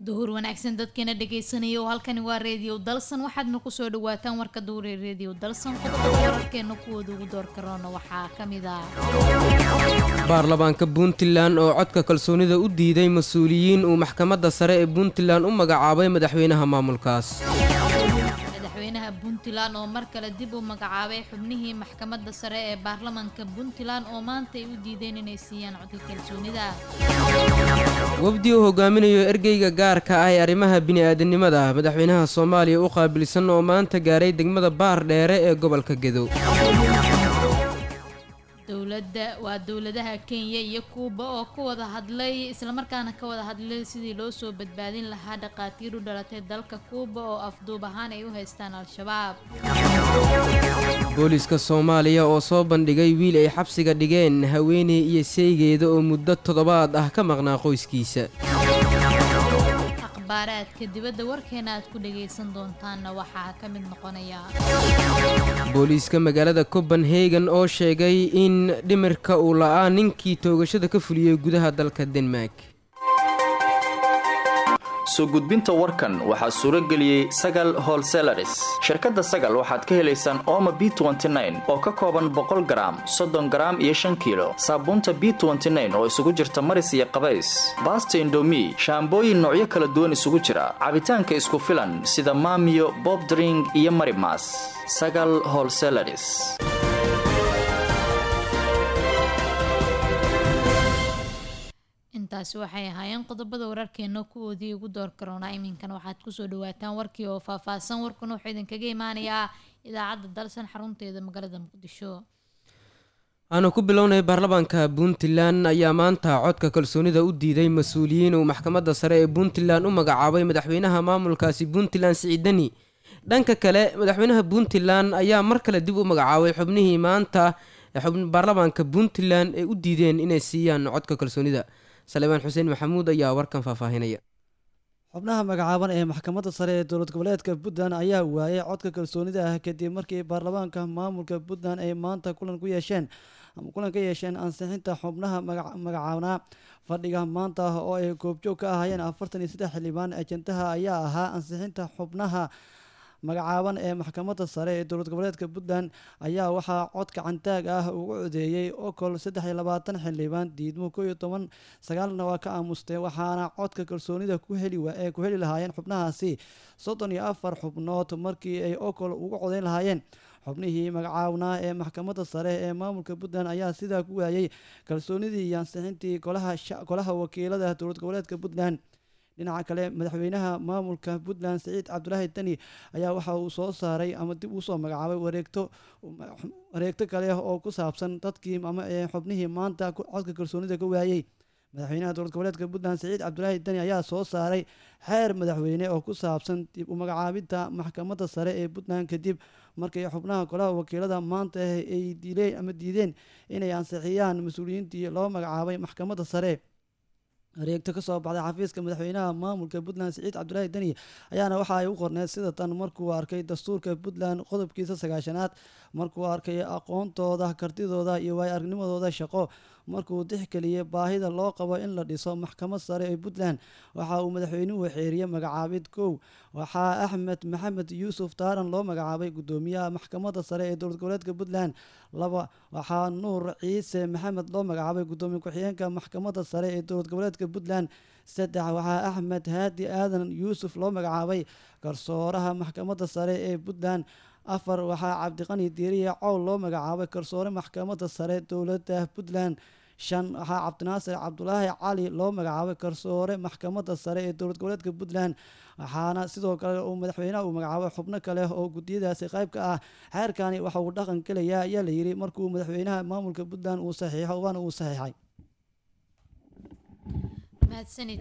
duhur wanaagsan dadkeena dhegaysanaya oo halkani waa reediyo dalsan waxaadna kusoo dhawaataan warka duhure reediyo dalsan qodobada wararkeena kuwooda ugu door karoona waxaa ka mid ah baarlamaanka puntland oo codka kalsoonida u diiday mas-uuliyiin uu maxkamadda sare ee puntland u magacaabay madaxweynaha maamulkaas madaxweynaha puntland oo mar kale dib u magacaabay xubnihii maxkamadda sare ee baarlamaanka puntland oo maanta ay u diideen inay siiyaan codka kalsoonida wafdi uu hogaaminayo ergeyga gaarka ah ee arrimaha bini-aadanimada madaxweynaha soomaaliya u qaabilsan oo maanta gaaray degmada baar dheere ee gobolka gedo dowladda waa dowladaha kenya iyo kuuba oo ku wada hadlay islamarkaana ka wada hadlay sidii loo soo badbaadin lahaa dhaqaatiir u dhalatay dalka kuuba oo afduub ahaan ay u haystaan al-shabaab booliiska soomaaliya oo soo bandhigay wiil ay xabsiga dhigeen haweeney iyo seygeeda oo muddo toddobaad ah ka maqnaa qoyskiisa akhbaaraadka dibadda warkeena aad ku dhagaysan doontaanna waxaa ka mid noqonaya booliiska magaalada copenhagen oo sheegay in dhimirka uu la'aa ninkii toogashada ka fuliyey gudaha dalka denmark soo gudbinta warkan waxaa suuro geliyey sagal holselaris shirkadda sagal waxaad ka helaysaan ooma b oo ka kooban boqol garaam soddon garaam iyo shan kiilo saabuunta b oo isugu jirta maris iyo qabays baasta indomi shaambooyin noocyo kala duwan isugu jira cabitaanka isku filan sida maamiyo bobdring iyo marimas sagal holselaris intaasi waxay ahaayeen qodobada wararkeena kuwoodii ugu door karoonaa iminkan waxaad kusoo dhawaataan warkii oo faahfaahsan warkuna wuxuu idinkaga imaanayaa idaacadda dalsan xarunteeda magaalada muqdisho aanu ku bilownay baarlamaanka puntland ayaa maanta codka kalsoonida u diiday mas-uuliyiin uu maxkamadda sare ee puntland u magacaabay madaxweynaha maamulkaasi puntland siciidani dhanka kale madaxweynaha puntland ayaa mar kale dib u magacaabay xubnihii maanta baarlamaanka puntland ay u diideen inay siiyaan codka kalsoonida saleebaan xuseen maxamuud ayaa warkan faahfaahinaya xubnaha magacaaban ee maxkamadda sare ee dowlad goboleedka puntland ayaa waayay codka kalsoonida ah kadib markii baarlamaanka maamulka puntland ay maanta kulan ku yeesheen ama kulan ka yeesheen ansixinta xubnaha magacaabnaa fadhiga maanta oo ay goobjoog ka ahaayeen afartan iyo saddex xildhibaan ajandaha ayaa ahaa ansixinta xubnaha magacaaban ee maxkamadda sare ee dowlad goboleedka puntland ayaa waxaa cod gacantaag ah ugu codeeyey okol saddex iyo labaatan xildhibaan diidmo koo iyo toban sagaalna waa ka aamustay waxaana codka kalsoonida ku heli ee ku heli lahaayeen xubnahaasi soddon iyo afar xubnood markii ay okol ugu codeyn lahaayeen xubnihii magacaabnaa ee maxkamadda sare ee maamulka puntland ayaa sidaa ku waayey kalsoonidii iyo ansixintii golaha wakiilada dowlad goboleedka puntland dhinaca kale madaxweynaha maamulka puntland siciid cabdulaahi deni ayaa waxa uu soo saaray ama dib uu soo magacaabay wareegto wareegto kale oo ku saabsan dadkii ama xubnihii maanta codka kalsoonida ka waayey madaxweynaha dowlad goboleedka puntland siciid cabdulaahi deni ayaa soo saaray xeer madaxweyne oo ku saabsan dib u magacaabidda maxkamadda sare ee puntland kadib markii xubnaha golaha wakiilada maanta ay diileen ama diideen inay ansixiyaan mas-uuliyiintii loo magacaabay maxkamadda sare areegto ka soo baxday xafiiska madaxweynaha maamulka puntland siciid cabdulaahi deni ayaana waxa ay u qorneed sida tan markuu arkay dastuurka puntland qodobkiisa sagaashanaad markuu arkay aqoontooda kartidooda iyo waay aragnimadooda shaqo markuu dixgeliyey baahida loo qabo in la dhiso maxkamad sare ee puntland waxa uu madaxweynuhu xeeriyey magacaabid kow waxaa axmed maxamed yuusuf taaran loo magacaabay gudoomiyaha maxkamadda sare ee dowlad goboleedka puntland laba waxaa nuur ciise maxamed loo magacaabay gudoomiye ku-xigeenka maxkamadda sare ee dowlad goboleedka puntland saddex waxaa axmed haadi aadan yuusuf loo magacaabay garsooraha maxkamadda sare ee puntland afar waxaa cabdiqani diiriya cowl loo magacaabay garsoore maxkamadda sare dowladda puntland shan waxaa cabdinaasir cabdulaahi cali loo magacaabay garsoore maxkamadda sare ee dowlad goboleedka puntland waxaana sidoo kale uu madaxweynaha uu magacaabay xubno kale oo gudiyadaasi qayb ka ah xeerkani waxa uu dhaqan gelayaa ayaa la yidhi markuu madaxweynaha maamulka puntland uu saxiixo waana uu saxiixay mahadsanid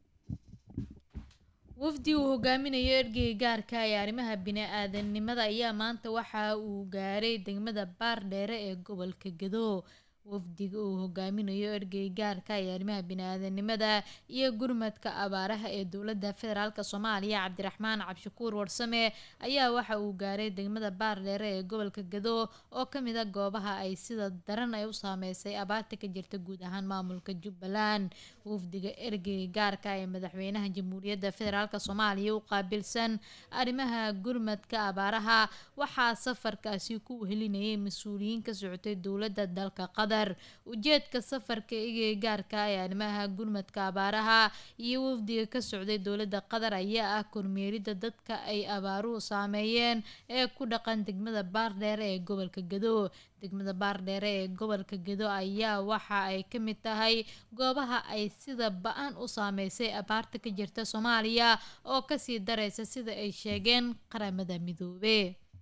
wafdi uu hogaaminayo ergeyga gaarka ee arrimaha bini-aadanimada ayaa maanta waxa uu gaaray degmada baar dheere ee gobolka gedo wafdiga uu hogaaminayo ergey gaarka ee arrimaha bini-aadanimada iyo gurmadka abaaraha ee dowladda federaalk soomaaliya cabdiraxmaan cabshakuur warsame ayaa waxa uu gaaray degmada baardheere ee gobolka gado oo kamid a goobaha ay sida daran ay u saameysay abaarta ka jirta guud ahaan maamulka jubbaland wafdiga ergey gaarka ee madaxweynaha jamhuuriyadda federaalk soomaaliya u qaabilsan arrimaha gurmadka abaaraha waxaa safarkaasi ku wehelinayay mas-uuliyiin ka socotay dowladda dalka qatar ujeedka safarka igey gaarka ee arrimaha gurmadka abaaraha iyo wafdiga ka socday dowladda qatar ayaa ah kormeerida dadka ay abaaruhu saameeyeen ee ku dhaqan degmada baardheere ee gobolka gado degmada baardheere ee gobolka gado ayaa waxa ay ka mid tahay goobaha ay sida ba-an u saameysay abaarta ka jirta soomaaliya oo kasii dareysa sida ay sheegeen qaramada midoobe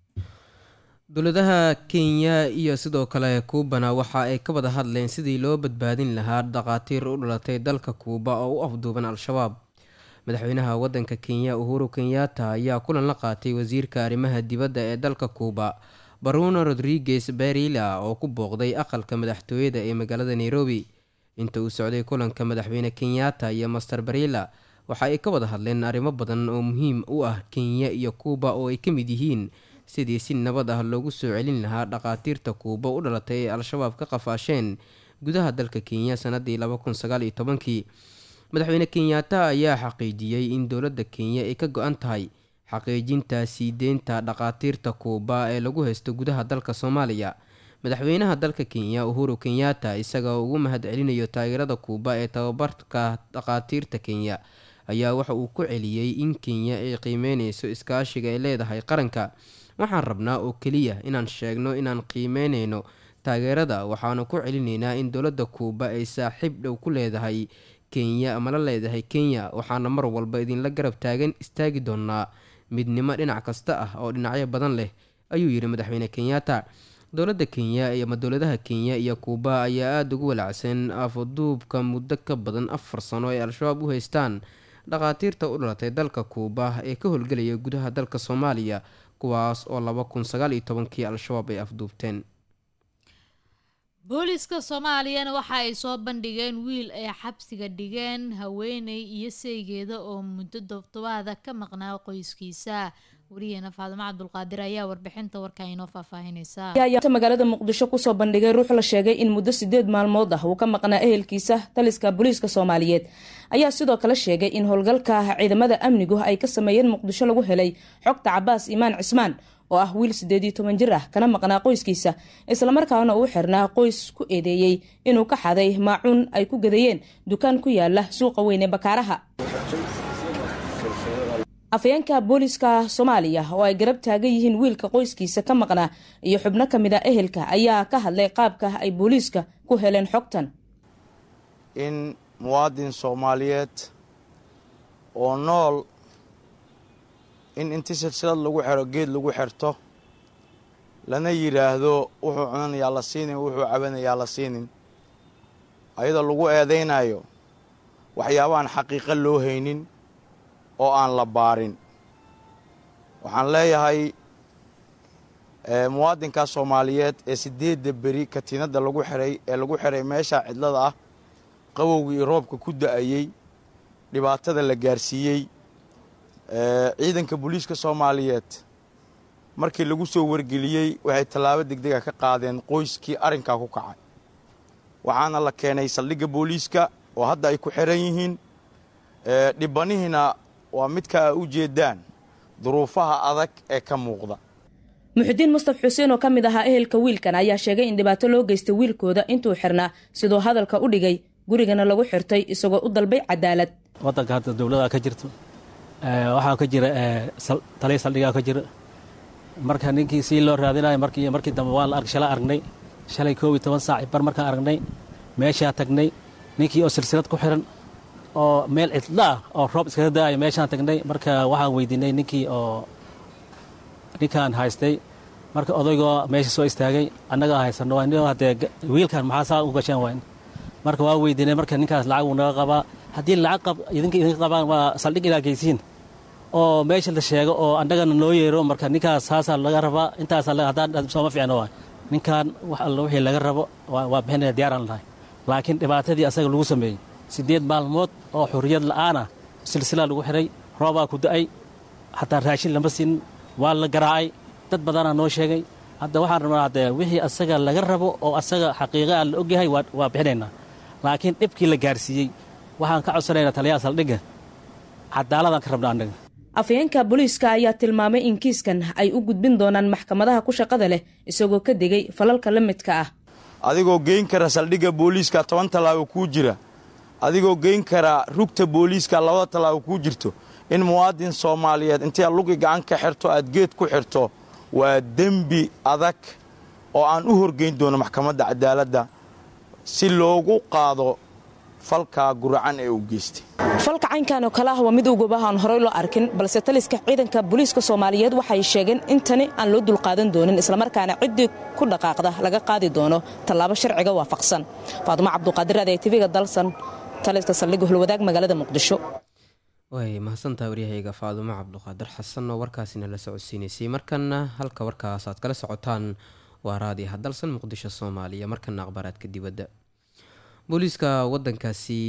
dowladaha kenya iyo sidoo kale kuubana waxa ay ka wada hadleen sidii loo badbaadin lahaa dhaqaatiir u dhalatay dalka kuuba oo u afduuban al-shabaab madaxweynaha wadanka kenya uhuru kenyatta ayaa kulan la qaatay wasiirka arrimaha dibadda ee dalka kuuba baruno rodriguez berila oo ku booqday aqalka madaxtooyada ee magaalada nairobi inta uu socday kulanka madaxweyne kenyatta iyo master berila waxa ay ka wada hadleen arrimo badan oo muhiim u ah kenya iyo kuuba oo ay ka mid yihiin sidii si nabad ah loogu soo celin lahaa dhaqaatiirta kuuba u dhalatay ee al-shabaab ka qafaasheen gudaha dalka kenya sanadii laba kun sagaal iyo tobankii madaxweyne kenyatta ayaa xaqiijiyey in dowladda kenya ay ka go-an tahay xaqiijinta sii deynta dhaqaatiirta kuuba ee lagu haysto gudaha dalka soomaaliya madaxweynaha dalka kenya uhuru kenyatta isaga ugu mahad celinayo taageerada kuuba ee tababarka dhaqaatiirta kenya ayaa waxa uu ku celiyey in kenya ay qiimeyneyso iskaashiga ay leedahay qaranka waxaan rabnaa oo keliya inaan sheegno inaan qiimeyneyno taageerada waxaanu ku celinaynaa in dowladda kuuba ay saaxiib dhow ku leedahay kenya ama la leedahay kenya waxaana mar walba idinla garab taagan istaagi doonaa midnimo dhinac kasta ah oo dhinacyo badan leh ayuu yidhi madaxweyne kenyatta dowladda kenya ama dowladaha kenya iyo kuuba ayaa aada ugu walacsan afaduubka muddo ka badan afar sano ay al-shabaab u haystaan dhaqaatiirta u dhalatay dalka kuuba ee ka howlgelaya gudaha dalka soomaaliya kuwaas oo laba kun sagaal iyo tobankii al-shabaab ay afduubteen booliiska soomaaliyana waxa ay soo bandhigeen wiil ay xabsiga dhigeen haweeney iyo saygeeda oo muddo dobtobaada ka maqnaa qoyskiisa wariyeena faadimo cabdulqaadir ayaa warbixinta warka inoo faahfaahinaysa magaalada muqdisho kusoo bandhigay ruux la sheegay in muddo sideed maalmood ah uu ka maqnaa ehelkiisa taliska booliiska soomaaliyeed ayaa sidoo kale sheegay in howlgalka ciidamada amnigu ay ka sameeyeen muqdisho lagu helay xogta cabaas imaan cismaan oo ah wiil sideed iyo toban jir ah kana maqnaa qoyskiisa islamarkaana uu xirnaa qoys ku eedeeyey inuu ka xaday maacuun ay ku gadayeen dukaan ku yaala suuqa weyn ee bakaaraha afayeenka booliiska soomaaliya oo ay garab taagan yihiin wiilka qoyskiisa ka maqnaa iyo xubno ka mid a ehelka ayaa ka hadlay qaabka ay booliiska ku heleen xogtan in muwaadin soomaaliyeed oo nool in inti silsilad lagu xero geed lagu xerto lana yidhaahdo wuxuu cunanayaa la siinin wuxuu cabanayaa la siinin ayadoo lagu eedaynayo waxyaabaaan xaqiiqo loo haynin oo aan la baarin waxaan leeyahay muwaadinkaa soomaaliyeed ee siddeedda beri katiinadda lagu xiray ee lagu xiray meesha cidlada ah qabowgii iyo roobka ku da'ayey dhibaatada la gaarsiiyey ciidanka booliiska soomaaliyeed markii lagu soo wargeliyey waxay tallaabo degdega ka qaadeen qoyskii arrinkaa ku kacay waxaana la keenay saldhigga booliiska oo hadda ay ku xiran yihiin dhibanihiina waa midka a u jeedaan duruufaha adag ee ka muuqda muxudiin mustaf xuseen oo ka mid ahaa ehelka wiilkan ayaa sheegay in dhibaato loo geystay wiilkooda intuu xirnaa siduu hadalka u dhigay gurigana lagu xirtay isagoo u dalbay cadaalad wadanka hadda dowladaa ka jirto waxaa ka jira taliya saldhigaa ka jira marka ninkii sii loo raadinayo markii markii dambe waa la arg shala aragnay shalay koob iyo toban saac bar markaan aragnay meeshaa tagnay ninkii oo silsilad ku xiran oo meel cidla ah oo roob iskaga da'ayo meeshaan tagnay marka waxaan weydiinay ninkii oo ninkaan haystay marka odaygoo meesha soo istaagay annagaa haysano waa nin haddee wiilkan maxaa saa u gasheen wayn marka waa weydiinay marka ninkaas lacag wuu naga qabaa haddii lacag qab idinka idinka qabaan waa saldhig inaa geysiin oo meesha la sheego oo annagana noo yeero marka ninkaas saasaa laga rabaa intaasaa haddaan sooma fiicno waay ninkan wax alla wixii laga rabo waa bixinaya diyaaraan lahay laakiin dhibaatadii asaga lagu sameeyey siddeed maalmood oo xurriyad la'aana silsilaa lagu xidhay roobaa ku da'ay xataa raashin lama siin waa la garaacay dad badanaa noo sheegay hadda waxaan rabnaa haddee wixii asaga laga rabo oo asaga xaqiiqaa la ogyahay waa bixinaynaa laakiin dhibkii la gaarsiiyey waxaan ka codsanaynaa taliyaha saldhigga cadaaladaan ka rabnaa annaga afhayeenka booliiska ayaa tilmaamay in kiiskan ay u gudbin doonaan maxkamadaha ku shaqada leh isagoo ka degay falalka la midka ah adigoo geyn kara saldhigga booliiska toban tallaabo kuu jira adigoo geyn kara rugta booliiska labada tallaabo kuu jirto in muwaadin soomaaliyeed intay lugi gacan ka xirto aad geed ku xirto waa dembi adag oo aan u horgeyn doono maxkamadda cadaaladda si loogu qaado falka guracan ee uu geystay falka caynkan oo kale ah waa mid ugaba aan horey loo arkin balse taliska ciidanka booliiska soomaaliyeed waxay sheegeen in tani aan loo dulqaadan doonin islamarkaana ciddii ku dhaqaaqda laga qaadi doono tallaabo sharciga waafaqsan faadumo cabduqaadir adeeg tiviga dalsan taliska saldhigga hulwadaag magaalada muqdisho way mahadsantaha waryahayga faadumo cabduqaadir xasan oo warkaasina la socodsiinaysay markana halka warkaas aad kala socotaan waa raadiyaha dalsan muqdisho soomaaliya markana akhbaaraadka dibadda booliiska wadankaasi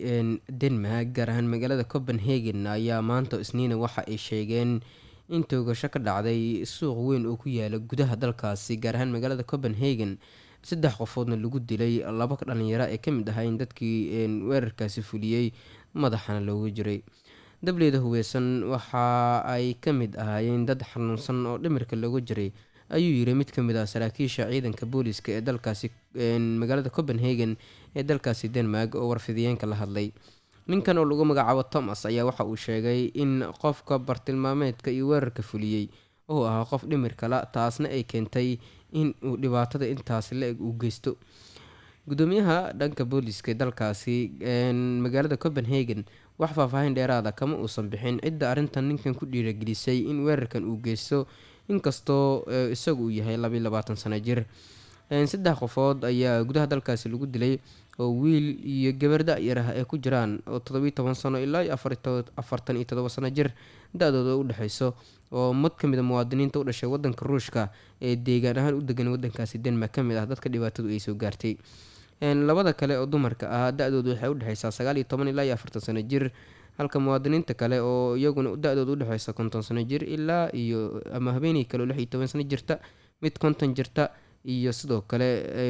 denmark gaar ahaan magaalada copenhagen ayaa maanta isniina waxa ay sheegeen in toogasho ka dhacday suuq weyn oo ku yaala gudaha dalkaasi gaar ahaan magaalada copenhagen saddex qofoodna lagu dilay laba dhalinyaro ee kamid ahayn dadkii weerarkaasi fuliyey madaxana loogu jiray dableyda hubeysan waxa ay ka mid ahaayeen dad xanuunsan oo dhimirka looga jiray ayuu yiri mid ka mid ah saraakiisha ciidanka booliiska ee dalkaasi magaalada copenhagen ee dalkaasi denmark oo warfidiyeenka la hadlay ninkan oo lagu magacaabo thomas ayaa waxa uu sheegay in qofka bartilmaameedka iyo weerarka fuliyey uu ahaa qof dhimir kala taasna ay keentay in uu dhibaatada intaasi la-eg uu geysto gudoomiyaha dhanka booliiska ee dalkaasi magaalada copenhagen wax faahfaahin dheeraada kama uusan bixin cidda arrintan ninkan ku dhiiragelisay in weerarkan uu geysto inkastoo isagu uu yahay labayo labaatan sano jir saddex qofood ayaa gudaha dalkaasi lagu dilay oo wiil iyo gabar da-yar ah ay ku jiraan oo toddobiyo toban sano ilaa iyo afartan iyo todoba sano jir da-dooda u dhexeyso oo mid ka mid a muwaadiniinta u dhashay wadanka ruushka ee deegaan ahaan u degan wadankaasi denmark ka mid ah dadka dhibaatadu ay soo gaartay labada kale oo dumarka ah da-doodu waxay udhexeysaa sagaal iyo toban ilaa iyo afartan sano jir halka muwaadiniinta kale oo iyaguna da-dooda udhexeysa konton sano jir ilaa iyo ama habeenii kale oo lix iyo toban sano jirta mid konton jirta iyo sidoo kale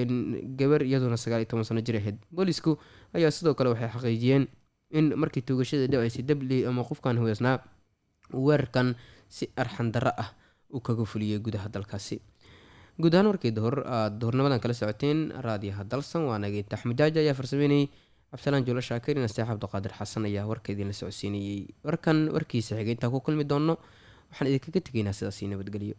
gabar iyaduna sagaal iyo toban sano jir ahayd boolisku ayaa sidoo kale waxay xaqiijiyeen in markii tuugashada dhaceysay dabley ama qofkan hubeysnaa uu weerarkan si arxan darro ah uu kaga fuliyey gudaha dalkaasi guud ahaan warkii duhur aad duhurnimadan kala socoteen raadiyaha dalsan waa nageynta axmed jaaji ayaa farsameynayay cabdisalaan juulo shaakir ina seex cabdiqaadir xasan ayaa warka idinla socodsiinayey warkan warkiisa xigay intaan ku kulmi doonno waxaan idinkaga tegaynaa sidaasi nabadgelyo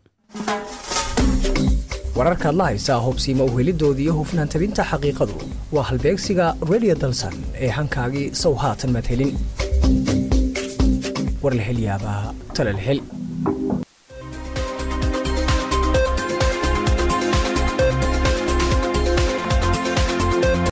wararkaad la haysaa hubsiima uhelidoodii iyo hufnaan tabinta xaqiiqadu waa halbeegsiga redio dalsan ee hankaagii sow haatan madhelin war la hel yaabaa tala la hel